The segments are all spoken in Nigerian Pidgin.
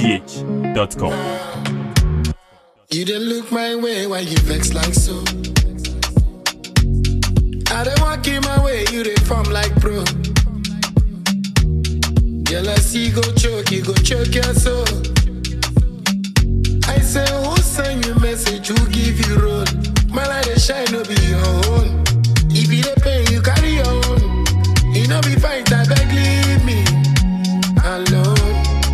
NigerPH.com. You didn't look my way while you vex like so. I don't walk in my way, you dey form like pro. Jealousy go choke, you go choke your soul. I say, who send you message? Who give you road? My light dey shine, no be your own. If you dey pain, you carry your own. You know be fight, I beg leave me alone.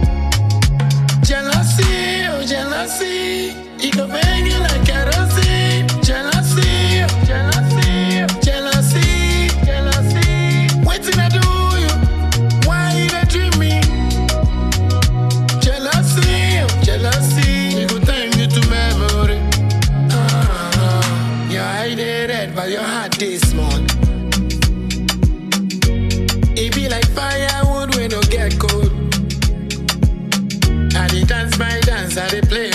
Jealousy, oh jealousy, it go bang you like kerosene. Jealousy, oh jealousy, oh jealousy, jealousy. Waiting I do you, why you dey dream me? Jealousy, oh jealousy, it go turn you to memory. Ah, your eye dey red, but your heart dey small. It be like firewood when no get cold. I dey dance my dance, I dey play